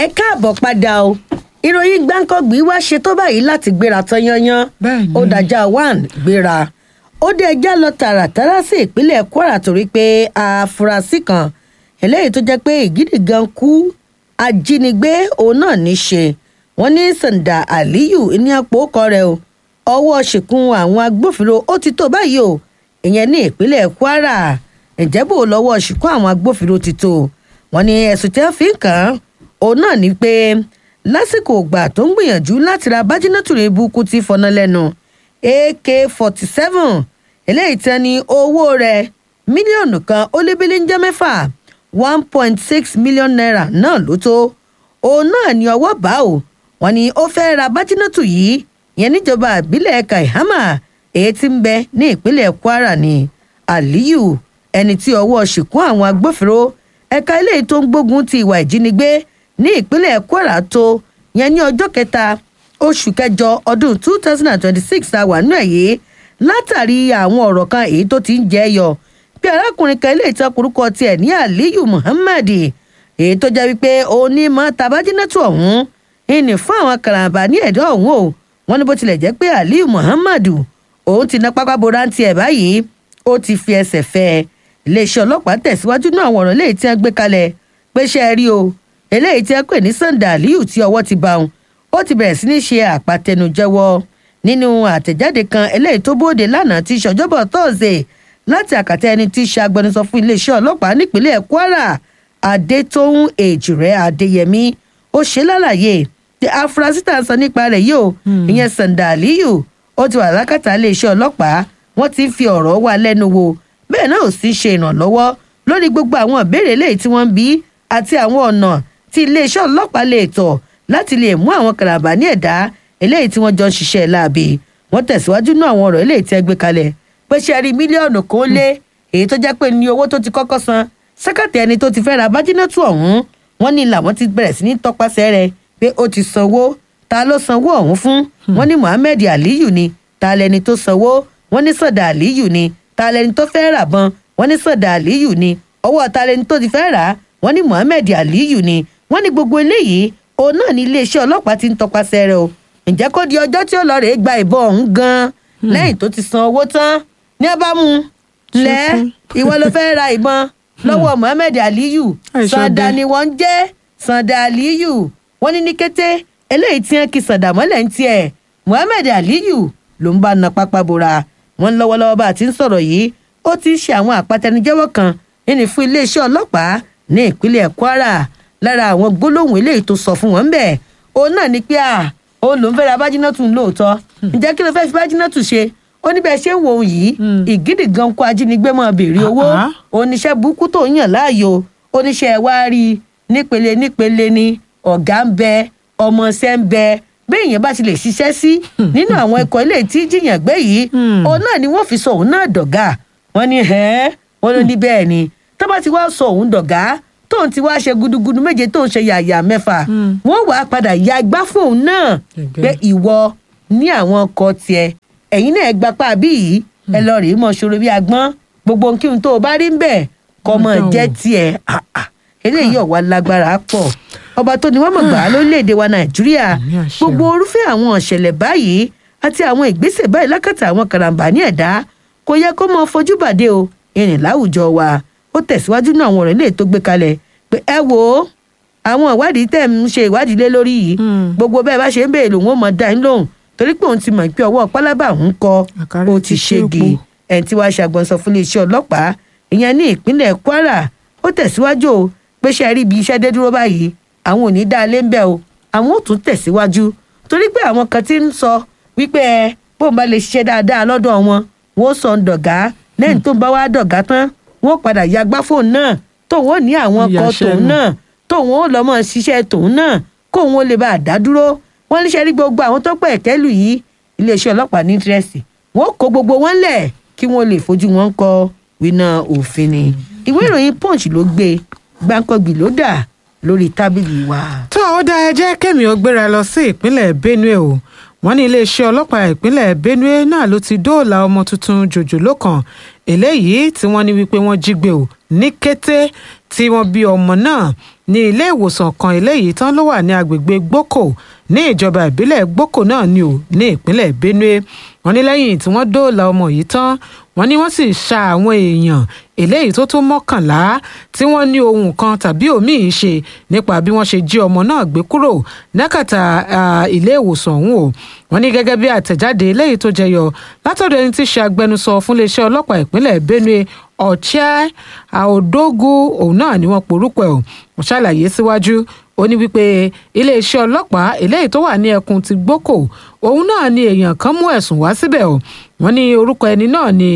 káàbọ̀ padà o ìròyìn gbáǹkọ́gbì wá ṣe tó báyìí láti gbéra tán yanyan Bẹ́ẹ̀ni. ó dájà one gbéra ó dé ẹjá lọ tààràtàrà sí ìpínlẹ̀ kwara torí pé àfúrásì kan eléyìí tó jẹ́ pé ìgídì gan kú ajínigbé òun náà ní í ṣe wọ́n ní sanda aliyu ní àpò ọkọ rẹ̀ o ọwọ́ ṣìkún àwọn agbófinró ó ti tó báyìí o ìyẹn ní ìpínlẹ̀ kwara ǹjẹ́ bò lọ́wọ́ ṣìkún àwọn agbófinró ti tó wọ́n ní ẹ̀sùn tí wọ́n fi ń kàn án òun náà ni pé lásìkò ìgbà tó ń gbìyànjú láti ra bájínátù rẹ̀ burúkú tí fọná lẹ́nu ak forty seven eléyìí tán ní owó rẹ̀ mílíọ̀nù kan ó lé bílí ń jẹ́ mẹ́fà one point six million naira náà ló tó òun náà ní ọwọ́ bá o wọ́n ní ó fẹ́ ra bájínátù yìí yẹn níjọba ìbílẹ̀ kaihama èyí tí ń bẹ ní ìpínlẹ̀ kwara ní aliyu ẹni tí ọwọ́ ṣìkún àwọn agbófinró ẹ̀ka eléyìí tó ń gbógun ti ìwà ìjínigbé ní ìpínlẹ̀ kwara tó yẹn ní ọjọ́ kẹta oṣù kẹjọ ọdún two thousand and twenty-six àwà nù ẹ̀ yìí látàrí àwọn ọ̀rọ̀ kan èyí tó ti ń jẹ́ yọ bí arákùnrin kan eléyìí tán korúkọ tiẹ̀ ní aliyu muhammad èyí tó jẹ́ wípé òun ní mọ́ tabajínátù ọ̀hún ìní fún àwọn karambà ní ẹ̀dọ́ ọ̀hún o wọ́n ní bó tilẹ̀ jẹ́ pé aliyu muhammad òun ti ná pápá bora ń tiẹ̀ báyìí ó ti fi ẹsẹ̀ fẹ́ ẹ iléeṣẹ́ ọlọ́pàá tẹ̀síwájú náà àwọn ọ̀rọ̀ eléyìí tí wọ́n gbé kalẹ̀ pé ṣe é rí o eléyìí tí wọ́n pè ní sanda aliyu tí ọwọ́ ti bá wọn ó ti bẹ̀rẹ̀ sí ní ṣe àpàtẹnujẹ́wọ́ nínú àtẹ̀jáde kan eléyìí tó bóde lánàá tí ṣọjọ́bọ̀ tọ́sẹ̀ láti àkàtà ẹni tí í ṣe agbẹnusọ fún iléeṣẹ́ ọlọ́pàá nípínlẹ̀ kwara adétóhùn èjìrẹ́ adéyẹmí ó ṣe lálàyé tí afurasí tá a sọ nípa rẹ̀ yìí o ìyẹn sanda aliyu ó ti wà lákàtà iléeṣẹ́ ọlọ́pàá wọ́n ti ń fi ọ̀rọ̀ wá lẹ́nu wò bẹ́ẹ̀ náà ò sì ṣe ìrànlọ́wọ́ lórí gbogbo àwọn ìbéèrè eléyìí tí wọ́n ń bí àti àwọn ọ̀nà tí iléeṣẹ́ ọlọ́pàá lè tọ̀ láti lè mú àwọn kàràbà ní ẹ̀dá eléyìí tí wọ́n jọ ń ṣiṣẹ́ láabi wọ́n tẹ̀síwájú náà àwọn ọ̀rọ̀ eléyìí tí ẹ gbé kalẹ̀ pé ṣe rí mílíọ̀nù kan lé èyí tó jẹ́ pé ní owó tó ti kọ́kọ́ san sẹ́kàtì ẹni tó ti fẹ́ ra bájínátù ọ̀hún wọ́n ní làwọn ti bẹ̀rẹ̀ sí ní tọpasẹ̀ rẹ̀ pé ó ti sanwó ta ló sanwó ọ̀hún fún wọ́n ní muhammed aliyu ni ta lẹni tó sanwó wọ́n ní sọ̀dà aliyu ni ta lẹni tó fẹ́ rà bọ́n wọ́n ní sọ̀dà aliyu ni ọwọ́ ta lẹni tó ti fẹ́ rà wọ́n ní muhammed aliyu ni wọ́n ní gbogbo eléyìí òun náà ní iléeṣẹ́ ọlọ́pàá ti ń tọpasẹ̀ rẹ̀ o ǹjẹ́ kó di ọjọ́ tí ó lọ rèé gba ìbọn ọ̀hún gan-an lẹ́yìn tó ti san owó tán ní abámu lẹ́ ìwọ ló fẹ́ ra ìbọn lọ́wọ́ muhammed aliyu Àìṣọdẹ. sanda ni wọ́n ń jẹ́ sanda aliyu wọ́n ní ní kété eléyìí tí wọ́n kì sanda mọ́lẹ̀ ń tiẹ̀ muhammed aliyu ló ń bá na pápá bora wọ́n lọ́wọ́lọ́wọ́ bá a ti ń sọ̀rọ̀ yìí ó ti ń ṣe àwọn àpatẹnujẹ́wọ́ kan nínú fún iléeṣẹ́ ọlọ́pàá ní ìpínlẹ̀ kwara lára àwọn gbólóhùn eléyìí tó sọ fún wọn ń bẹ̀ òun náà ni pé à ó lòún fẹ́ ra bájínátù lóòótọ́ ǹjẹ́ kí ló fẹ́ fi bájínátù ṣe ó ní bẹ́ẹ̀ ṣe ń wo òun yìí ìgídì gan kó ajínigbé máa béèrè owó Ah. oníṣẹ́ burúkú tó ń yàn láàyò oníṣẹ́ wá rí i nípele nípele ni ọ̀gá ń bẹ ọmọọṣẹ́ ń bẹ bí èèyàn bá ti lè ṣiṣẹ́ sí nínú àwọn ikọ̀ ilé tí jiyàn gbé yìí òun náà ni wọ́n fi sọ òun náà dọ̀gá wọ́n ní ẹ́ wọ́n ló ní bẹ́ẹ̀ ni tó bá ti wá sọ òun dọ̀gá tóun ti wá ṣe gudugudu méje tóun ṣe yàyà mẹ́fà wọ́n wàá padà ya igbá fún òun náà Gẹ́gẹ́. pé ìwọ ní àwọn ọkọ̀ tiẹ̀ ẹ̀yin náà gbapá bí yìí ẹ lọ rèé mọ ṣòro bí agbọ́n gbogbo nkíhun tó o bá rí ń bẹ̀ kọ́ mọ Ọ̀dọ̀ jẹ́ o. tiẹ̀ Ah, ah. eléyìí ọ̀wá lágbára pọ̀ ọba tó ní wọ́n mọ̀ gbà á lórílẹ̀‐èdè wa nàìjíríà Àmì àṣẹ. gbogbo orúfẹ́ àwọn ọ̀ṣẹ̀lẹ̀ báyìí àti àwọn ìgbésẹ̀ báyìí lákàtà àwọn karambà ní ẹ̀dá kò yẹ kó mọ fojú bàdé o ìrìn láwùjọ wa ó tẹ̀síwájú náà àwọn ọ̀rọ̀ ilé tó gbé kalẹ̀ pé ẹ wò ó àwọn ìwádìí tẹ̀ ń ṣe ìwádìí lé lórí yìí Hmm. gbogbo bẹ́ẹ̀ bá ṣe ń béèrè lòun ó mọ dá yín lóhùn torí pé òun ti mọ̀ pé ọwọ́ pálábà ń kọ Àkàrà ó ti ti ṣégi ṣèpò. ẹni tí wàá ṣàgbọ̀nsọ fún iléeṣẹ́ ọlọ́pàá ìyẹn ní ìpínlẹ̀ kwara ó tẹ̀síwájú o pé ṣe rí ibi iṣẹ́ dé dúró báyìí àwọn ò ní dá a lé ń bẹ̀ o àwọn ò tún tẹ̀síwájú torí pé àwọn kan ti ń sọ wípé ẹ bóun bá lè ṣiṣẹ́ dáadáa lọ́dọ̀ wọn wọn ó sọ ń dọ̀gá lẹ́yìn tó ń bá wá dọ̀gá tán wọn ó padà ya gbá fóun náà tóun ó ní àwọn ọkọ̀ Ìyàṣẹ́ tòun nù. náà tóun ó lọ́ mọ́ ṣiṣẹ́ tòun náà kóun ó lè bá a dá dúró wọ́n níṣẹ́ rí gbogbo àwọn tó pẹ̀ kẹ́lù yìí iléeṣẹ́ ọlọ́pàá ní tírẹ́sì wọ́n kó gbogbo wọn lẹ̀ kí wọ́n lè fojú wọn kọ wíná òfin ni ìwé ìròyìn punch ló gbé gbáǹkọ́gbì ló dà lórí tábìlì wa. tó ó dá ẹ jẹ́ kẹ́mi ó gbéra lọ sí ìpínlẹ̀ benue o wọ́n ní iléeṣẹ́ ọlọ́pàá ìpínlẹ̀ benue náà ló ti dóòlà ọmọ tuntun jòjòló kan eléyìí tí wọ́n ní wípé wọ́n jí gbé o ní kété tí wọ́n bí ọmọ náà ní ilé ìwòsàn kan eléyìí tán ló wà ní agbègbè gboko ní ìjọba ìbílẹ̀ gboko náà ni ò ní ìpínlẹ̀ benue wọ́n ní lẹ́yìn tí wọ́n dóòlà ọmọ yìí tán wọ́n ní wọ́n sì ṣa àwọn èèyàn eléyìí tó tó mọ́kànlá tí wọ́n ní ohun kan tàbí òmíì ṣe nípa bí wọ́n ṣe jí ọmọ náà gbé kúrò nákàtà ilé ìwòsàn ọ̀hún o wọ́n ní gẹ́gẹ́ bí àtẹ̀jáde eléyìí tó jẹyọ látọ̀dọ̀ ẹni tí í ṣe agbẹnusọ fún iléeṣẹ́ ọlọ́pàá ìpínlẹ̀ benue ọ̀chẹ́ àòdógù òun náà ni wọ́n porúkọ ẹ̀ ò ṣàlàyé síwájú ó ní wípé iléeṣẹ́ ọlọ́pàá eléyìí tó wà ní ẹkùn ti gboko òun náà ni èèyàn kan mú ẹ̀sùn wá síbẹ̀ o wọ́n ní orúkọ ẹni náà ni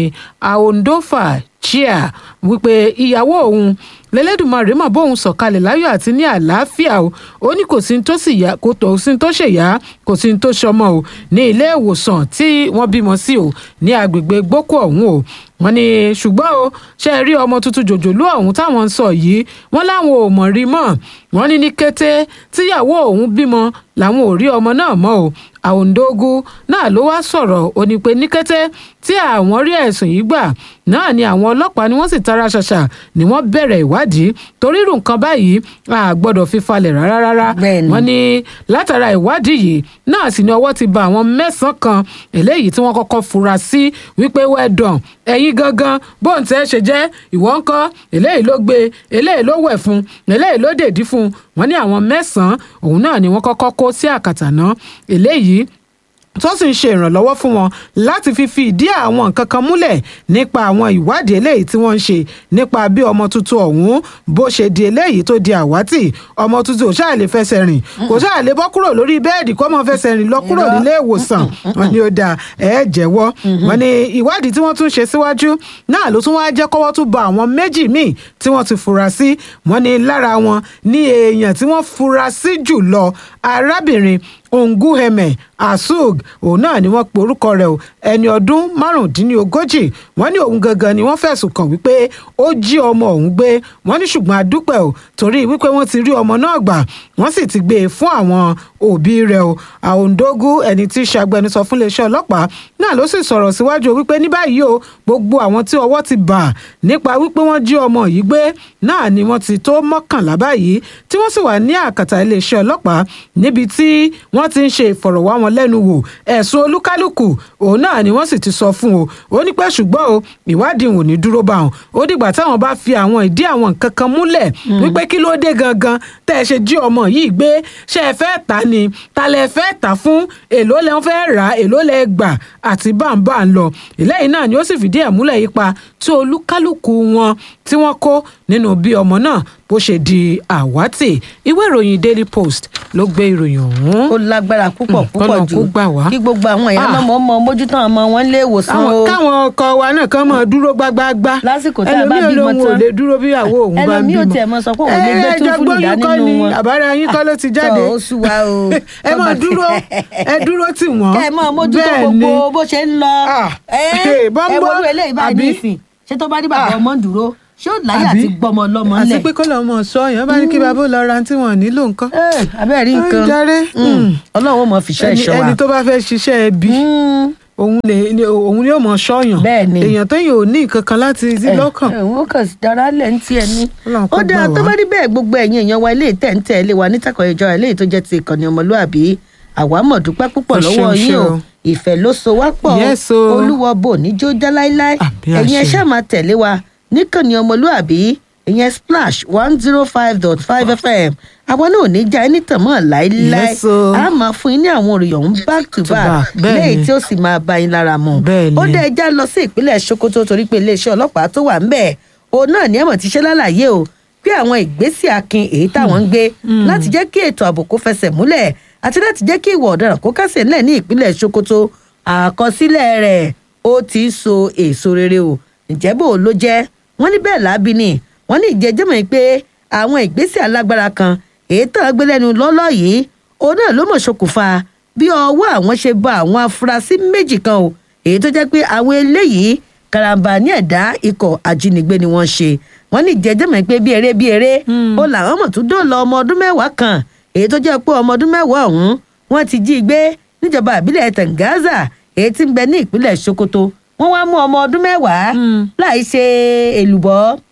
aondofa chia wípé ìyàwó òun lẹ́lẹ́dùnmarè mọ̀ bóun sọ̀kalẹ̀ láyọ̀ àti ní àlàáfíà o ó ní kò sí tó sì yá kò tó sí tó ṣèyá kò sí tó ṣọmọ o ní ilé ìwòsàn tí wọ́n bímọ sí o ní agbègbè gboko ọ̀hún o wọ́n ní ṣùgbọ́n o ṣe rí ọmọ tuntun jòjòló ọ̀hún táwọn ń sọ yìí wọ́n láwọn ò mọ̀ rí mọ́ wọ́n ní ní kété tíyàwó òun bímọ làwọn ò rí ọmọ náà mọ́ o àwòǹdógún náà ló wá sọ̀rọ̀ ó ní pé ní kété tí àwọn rí ẹ̀sùn yìí gbà náà ni àwọn ọlọ́pàá ni wọ́n sì tara ṣàṣà ni wọ́n bẹ̀rẹ̀ ìwádìí torí irú nǹkan báyìí a gbọ́dọ̀ fi falẹ̀ rárá rárá wọ́n ní látara ìwádìí yìí náà sì ni ọwọ́ ti ba àwọn mẹ́sàn-án kan eléyìí tí wọ́n kọ́kọ́ fura sí wípé wẹ́ẹ̀dàn ẹ̀yin gangan bóun tẹ́ ṣe jẹ́ ìwọ ń kọ́ eléyìí ló gbé eléyìí ló wẹ̀ fún eléyìí ló dèdí fún wọ́n ní àwọn mẹ́sàn-án òun náà ni wọ́n kọ́kọ́ kó sí àkàtà náà eléyìí tó sì ń ṣe ìrànlọ́wọ́ fún wọn láti fi fi ìdí àwọn nǹkan kan múlẹ̀ nípa àwọn ìwádìí eléyìí tí wọ́n ń ṣe nípa bí ọmọ tuntun ọ̀hún bó ṣe di eléyìí tó di àwátì ọmọ tuntun ò ṣáà lè fẹsẹ̀ rìn kò ṣáà lè bọ́ kúrò lórí bẹ́ẹ̀dì kó mọ̀ fẹsẹ̀ rìn lọ kúrò nílé ìwòsàn wọn ni ó da ẹ̀ jẹ́wọ́ wọn ni ìwádìí tí wọ́n tún ṣe síwájú náà ló tún wá jẹ́ kọ́wọ́ tún ba àwọn méjì míì tí wọ́n ti fura sí wọn ni lára wọn ní èèyàn tí wọ́n fura sí jù lọ arábìnrin onguheme asug òun náà ni wọ́n pe orúkọ rẹ̀ o ẹni ọdún márùndínlógójì wọ́n ní òun gangan ni wọ́n fẹ̀sùn kàn wípé ó jí ọmọ òun gbé wọ́n ní ṣùgbọ́n adúpẹ́ o torí wípé wọ́n ti rí ọmọ náà gbà wọ́n sì ti gbé e fún àwọn òbí rẹ̀ o àòǹdógún ẹni tí í ṣe agbẹnusọ fún iléeṣẹ́ ọlọ́pàá náà ló sì sọ̀rọ̀ síwájú wípé ní báyìí o gbogbo àwọn tí ọwọ́ ti bà nípa wípé wọ́n jí ọmọ yìí gbé náà ni wọ́n ti tó mọ́kànlá báyìí tí wọ́n sì wà ní àkàtà iléeṣẹ́ ọlọ́pàá níbi tí wọ́n ti ń ṣe ìfọ̀rọ̀wánilẹ́nuwò ẹ̀sùn olúkálùkù òun náà ni wọ́n sì ti sọ fún o ó ní pé ṣùgbọ́n o ìwádìí ò ní dúró bá wọn ó dìgbà táwọn bá fi àwọn ìdí àwọn nǹkan kan múlẹ̀ wípé kí ló dé gangan tẹ́ ẹ ṣe jí ọmọ yìí gbé ṣé ẹ fẹ́ tà ni ta lẹ fẹ́ tà fún èló lẹ ń fẹ́ rà èló lẹ gbà àti báńbá ń lọ ìlẹ́yìn náà ni ó sì fìdí ẹ̀ múlẹ̀ yípa tí olúkálùkù wọn tí wọ́n kó nínú bí ọmọ náà bó ṣe di àwátì ìwé ìròyìn daily post ló gbé ìròyìn ọ̀hún. ó lágbára púpọ̀ púpọ̀ kọ́nà jù kó gbà wá. kí gbogbo àwọn èèyàn Ah. náà mọ̀ mọ̀ mójútó àwọn ọmọ wọn lé ìwòsàn àwọn o káwọn ọkọ wa náà kàn máa dúró gbágbáágbá Lásìkò tá a bá ẹlòmíì bímọ olóhùn ò tán. lè dúró bí ìyàwó òun bá ń ẹlòmíì bímọ ò tiẹ̀ mọ sọ pé òun lè gbé ẹ túfúlù jọgbóyún dání kọ́ nínú ni wọn. àbára yín kọ́ ló ti jáde tọ́ ó sú wa o. ẹ máa dúró ẹ dúró tì wọ́n kẹ́ ẹ máa mójútó Bẹ́ẹ̀ gbogbo ni. bó ṣe ń lọ. Ah. ẹ Hey, bọ́ńbọ́, ẹ wọlé eléyìí báyìí àbí? nísìn ṣé tó bá ní bàbá Ah. ọmọ ń dúró ṣé ó láyé Àbí? àti gbọmọ lọmọ àti ńlẹ̀. pé kọ́ lọ́mọ sọ yẹn bá ní kí bàbá ó lọ ra tí wọ́n nílò nǹkan. Ẹ, abẹ́ẹ̀ rí Ó nǹkan jàre. Mm. Mm. ọlọ́run ó mọ fìṣẹ́ ẹni ìṣọ́ wa. ẹni tó bá fẹ́ ṣiṣẹ́ ẹbí Mm. òun lè ni- òun yóò mọ ṣọ́yàn Bẹ́ẹ̀ ni. èèyàn tó yàn ò ní nǹkan kan láti sí ẹ lọ́kàn. ẹ, wọn kàn sí dára lẹ̀ ń tiẹ̀ ní. Ọlọ́run kó ó dáa gbà tó wá. bá rí bẹ́ẹ̀ gbogbo ẹ̀yin èèyàn wa ilé ìtẹ̀ǹtẹ̀ ilé wa nítàkọ̀ ìjọ ilé tó jẹ́ ti ìkànnì ọmọlúàbí àwa mọ̀ dúpẹ́ púpọ̀ Ẹ lọ́wọ́ ṣeun, yín o ṣeun. ìfẹ́ ló so wá pọ̀ Yes, o. olúwọ bò níjó já láíláí Àbí ẹ̀yin ẹ àṣẹ. ṣáà máa tẹ̀lé wa níkànnì ọmọlúàbí ìyẹn splash one zero five dot five fm àwa náà ò ní já ẹni tàn mọ́ láíláí Yes, o. a máa fún yín ní àwọn òròyìn ọ̀hún back to To back back, bẹ́ẹ̀ léyìí ni. tí ó sì máa bá yín lára mu Bẹ́ẹ̀ ni. ó dẹ́ ẹja lọ sí ìpínlẹ̀ sokoto torí pé iléeṣẹ́ ọlọ́pàá tó wà ńbẹ̀ òun náà ní ẹ̀mọ̀ ti ṣe lálàyé o pé àwọn ìgbésẹ̀ akin èyí táwọn ń gbé láti jẹ́ kí ètò ààbò kó fẹsẹ̀ múlẹ̀ àti láti jẹ́ kí ìwà ọ̀daràn kó kásẹ̀ ńlẹ̀ ní ìpínlẹ̀ sokoto àkọsílẹ̀ rẹ̀ ó ti ń so èso rere o ǹjẹ́ bò ló jẹ́ wọ́n ní bẹ́ẹ̀ lábí ni wọ́n ní ìjẹ́jẹ́mọ̀ yìí pé àwọn ìgbésẹ̀ alágbára kan èyí tàn gbé lẹ́nu lọ́lọ́ yìí òun náà ló mọ̀ ṣokùnfà bí ọwọ́ àwọn ṣe bá àwọn afurasí méjì kan o èyí tó jẹ́ pé àwọn eléyìí karambà ní ẹ̀dá ikọ̀ ajínigbé ni wọ́n ṣe wọ́n ní ìjẹ́jẹ́mọ̀ pé bí eré bí eré ó làwọn mọ̀ tún dóòlà ọmọ ọdún mẹ́wàá kan èyí tó jẹ́ pé ọmọ ọdún mẹ́wàá ọ̀hún wọ́n ti jí i gbé níjọba ìbílẹ̀ Tangaza èyí tí ń bẹ ní ìpínlẹ̀ Sokoto wọ́n wá mú ọmọ ọdún mẹ́wàá láì ṣe èlùbọ́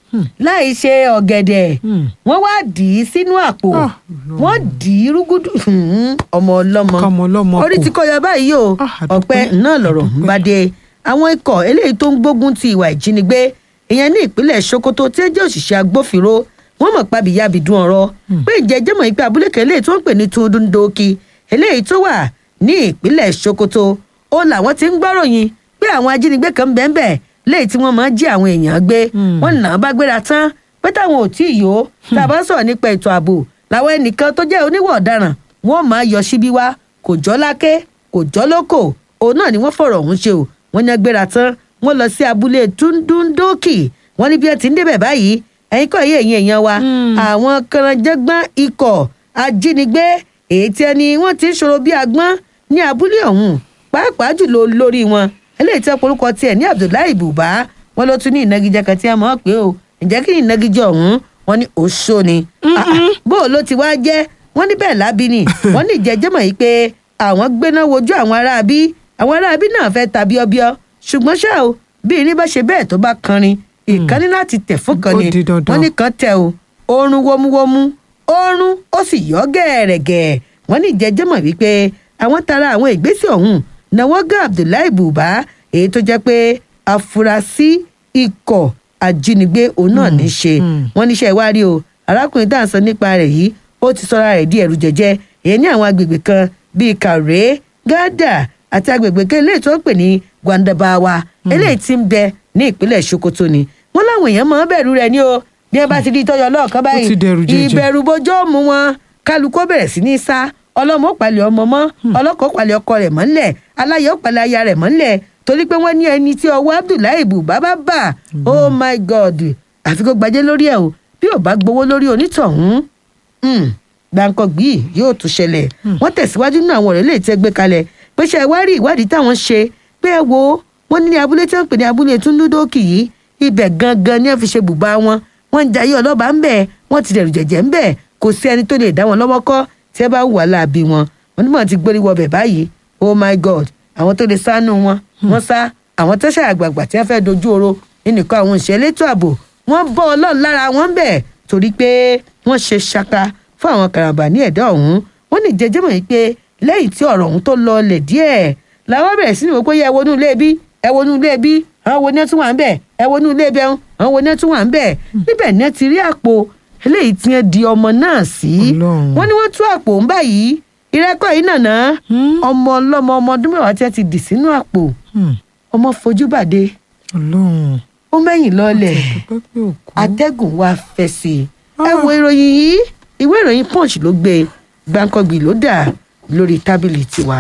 láì ṣe ọ̀gẹ̀dẹ̀ Hmm. wọ́n wá dì í sínú àpò Ah, wọ́n dì í rúgúdù Hmm, ọmọ ọlọ́mọ Kọ́mọ ọlọ́mọ orí kò. ti kọjá báyìí o Ah, àdúpẹ́, ọpẹ́ náà lọ̀rọ̀ ń bá dé àwọn ikọ̀ eléyìí tó ń gbógun ti ìwà ìjínigbé ìyẹn ní ìpínlẹ̀ sokoto tí ó jẹ́ òṣìṣẹ́ agbófinró wọ́n mọ̀ pàbí yabìdún ọ̀rọ̀ pé ìjẹ́jẹ́ mọ̀ pé abúlé kan eléyìí tó ń pè ní tundudoki eléyìí tó wà ní ìpínlẹ̀ sokoto ó làwọn ti ń gbọ́ròyìn pé àwọn ajínigbé kan bẹ́ẹ̀ bẹ́ẹ̀ léyìí tí wọ́n máa ń jí àwọn èèyàn gbé wọ́n nà á bá gbéra tán pé táwọn ò tí ì yó tá a bá sọ̀rọ̀ nípa ètò ààbò làwọn ẹnìkan tó jẹ́ oníwọ̀ ọ̀daràn wọ́n máa yọ síbí wá kò jọ́ láké kò jọ́ lóko òun náà ni wọ́n fọ̀rọ̀ ọ̀hún ṣe o wọ́n ní agbéra tán wọ́n lọ sí abúlé túndúndókì wọ́n ní bí ẹ ti ń débẹ̀ báyìí ẹ̀yin kọ́ yé ẹ̀yin èèyàn wa àwọn kànáńjẹ́gbọ́n ikọ̀ ajínigbé èyí tí ẹni wọ́n ti ń ṣòro bí agbọ́n ní abúlé ọ̀hún pàápàá jùlọ lórí wọn eléyìí tí ọ̀pọ̀lọpọ̀ tiẹ̀ ní abdullahi buba wọn ló tún ní ìnagijẹ kan tí a mọ̀ pé o ǹjẹ́ kí ni ìnagijẹ ọ̀hún wọn ní oṣó ni Ah, ah, bó o ló ti wá jẹ́ wọ́n ní bẹ́ẹ̀ lábí ni wọ́n ní ìjẹ́jẹ́ mọ̀ yìí pé àwọn gbéná wojú àwọn aráabí àwọn aráabí náà fẹ́ ta bíọ́bíọ́ ṣùgbọ́n ṣá o bí irin bá ṣe bẹ́ẹ̀ tó bá kanrin ìkànnì láti tẹ̀ fún kan Ó ni di dandan. wọ́n ní kan tẹ o oorun wómúwómú oorun ó sì yọ gẹ̀ẹ́rẹ̀gẹ̀ wọ́n ní ìjẹ́jẹ́ mọ̀ wípé àwọn tara àwọn ìgbésẹ̀ ọ̀hún náwó gá abdullahi buba èyí tó jẹ́ pé afurasí ikọ̀ ajínigbé òun náà ní í ṣe wọ́n níṣẹ́ ìwárí o arákùnrin tá à ń sọ nípa rẹ̀ yìí ó ti sọra rẹ̀ di ẹ̀rù jẹ̀jẹ̀ èyí ní àwọn agbègbè kan bíi kàrẹ́ gádà àti agbègbè kan eléyìí tó ń pè ní gwandabawa eléyìí tí ń bẹ ní ìpínlẹ̀ sokoto ni wọ́n láwọn èèyàn máa ń bẹ̀rù rẹ̀ ní o bí wọ́n bá ti rí tọ́jọ́ lọ́ọ̀kan báyìí ti dẹ̀rù jẹ̀jẹ̀. ìbẹ̀rù bójó mú wọn kálukú bẹ̀rẹ̀ sí ní sá ọlọ́mọ ó palẹ̀ ọmọ mọ́ ọlọ́kọ̀ ó palẹ̀ ọkọ rẹ̀ mọ́lẹ̀ aláyọ̀ ó palẹ̀ aya rẹ̀ mọ́lẹ̀ torí pé wọ́n ní ẹni tí ọwọ́ abdullahi ibùbá bá bà oh my god àfi kó gbajẹ́ lórí ẹ̀ o bí ò bá gbowó lórí onítọ̀hún um, gbàǹkangbì yóò tún ṣẹlẹ̀ wọ́n tẹ̀síwájú nínú àwọn ọ̀rẹ́ lè tẹ́ gbé kalẹ̀ pé ṣe ìwárí ìwádìí táwọn ṣe pé ẹ wo wọ́n ní abúlé tí wọ́n ń pè ní abúlé túndúndókì yìí ibẹ̀ gangan ni wọ́n fi ṣe bùbá wọn wọ́n ń jayé ọlọ́ba ń bẹ̀ wọ́n ti dẹ̀rù jẹ̀jẹ̀ ń bẹ̀ kò sí ẹni tó lè dá wọn lọ́wọ́ kọ́ tí ẹ bá wà láàbí wọn wọ́n ní mọ̀ ti gbórí wọbẹ̀ báyìí oh my god àwọn tó lè sánú wọn wọ́n sá àwọn tẹ́sán àgbààgbà tí wọ́n fẹ́ dojú oró nínìkan àwọn òṣìṣẹ́ elétò ààbò wọ́n bọ́ ọlọ́run lára wọn bẹ̀ torí pé wọ́n ṣe ṣaka fún àwọn karambà ní ẹ̀dá ọ̀hún wọ́n ní jẹjẹ́ mọ̀ yìí pé lẹ́yìn tí ọ̀rọ̀ ọ̀hún tó lọlẹ̀ díẹ̀ làwọn bẹ̀rẹ̀ sí ní wọ́n pé yẹ ẹ wọnú ilé bí ẹ wọnú ilé bí àwọn wo ni ẹ tún wà ń bẹ̀ ẹ wọnú ilé bẹ̀ àwọn wo ni ẹ tún wà ń bẹ̀ níbẹ̀ ni ẹ ti rí àpò eléyìí tí ẹ di ọmọ náà sí Ọlọ́run. wọ́n ní wọ́n tú àpò ń báyìí ìrẹ́kọ̀ yìí nàná ọmọ ọlọ́mọ ọmọ ọdún mẹ́wàá tí ẹ ti dì sínú àpò Hmm. ọmọ fojú bàdé ọlọ́run ó mẹ́yìn lọ́lẹ̀ dúpẹ́ pé òkú. atẹ́gùn wa fẹ́ sí i. ẹ wo ìròyìn yìí ìwé ìròyìn punch ló gbé gbàǹkangbì ló dà lórí tábìlì tiwa.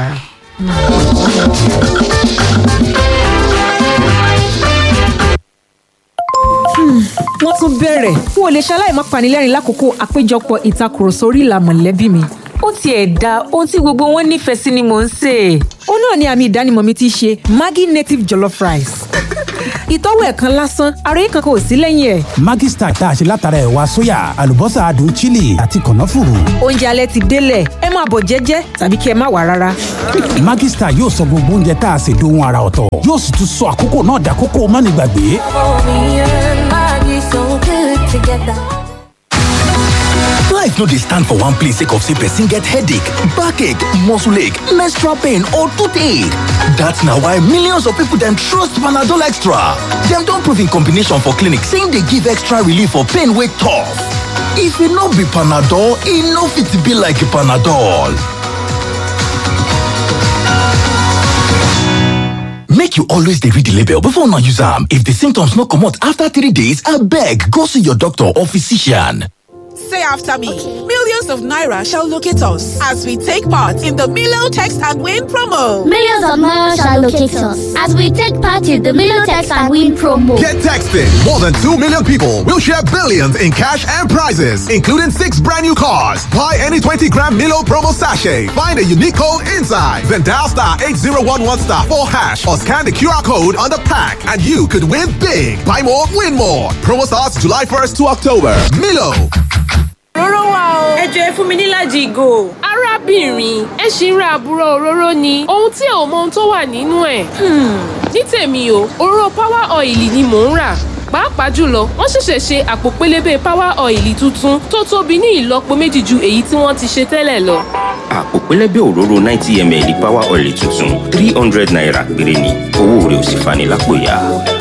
wọ́n tún bẹ̀rẹ̀ n ò lè ṣaláì má panilẹ́rìn lákòókò àpéjọpọ̀ ìtakùrọ̀sọ orí ìlà mọ̀lẹ́bí mi. ó tiẹ̀ da ohun tí gbogbo wọn nífẹ̀ẹ́ sí ni mò ń sè é. ó náà ni àmì ìdánimọ̀ mi ti ṣe maggi native jollof rice. ìtọ́wò ẹ̀ kan lásán ara yìí kankan ò sí lẹ́yìn ẹ̀. Maggi Star tá a ṣe látara ẹ̀wà sóyà àlùbọ́sà adùn chili àti kànáfùrù. oúnjẹ alẹ́ ti délẹ̀ ẹ máa bọ̀ jẹ́jẹ́ tàbí kí ẹ má wà rárá. Maggi Star yóò sọ gbogbo oúnjẹ tá a ṣe dohun ara ọ̀tọ̀ yóò sì tún sọ àkókò náà dàkókò mánigbàgbé. Life no dey stand for one place sake of say person get headache, backache, muscle ache, menstrual pain or toothache. That's na why millions of people dem trust Panadol Extra. Dem don prove in combination for clinic say e dey give extra relief for pain wey tough. If e no be Panadol, e no fit be like Panadol. Make you always dey read the label before una use am. If the symptoms no comot after three days, abeg go see your doctor or physician. Say after me. Millions of Naira shall locate us as we take part in the Milo Text and Win promo. Millions of miles shall locate us as we take part in the Milotex and Win promo. Get texting. More than 2 million people will share billions in cash and prizes, including six brand new cars. Buy any 20 gram Milo promo sachet. Find a unique code inside. Then dial star 8011 star 4 hash or scan the QR code on the pack and you could win big. Buy more, win more. Promo starts July 1st to October. Milo. òróró wà o. ẹ jọ ẹ fún mi nílàjì ìgò. arábìnrin ẹ ṣì ń ra àbúrò òróró ni ohun tí ẹ ò mọ ohun tó wà nínú ẹ̀. ní tèmi o òróró power oil ni mò ń rà pàápàá jùlọ wọ́n ṣẹ̀ṣẹ̀ ṣe àpò pélébé power oil tuntun tó tóbi ní ìlọ́po méjì ju èyí tí wọ́n ti ṣe tẹ́lẹ̀ lọ. àpò pẹlẹbẹ òróró ninety ml power oil tuntun three hundred naira péré ni owó rẹ̀ ò sì fani lápò ya.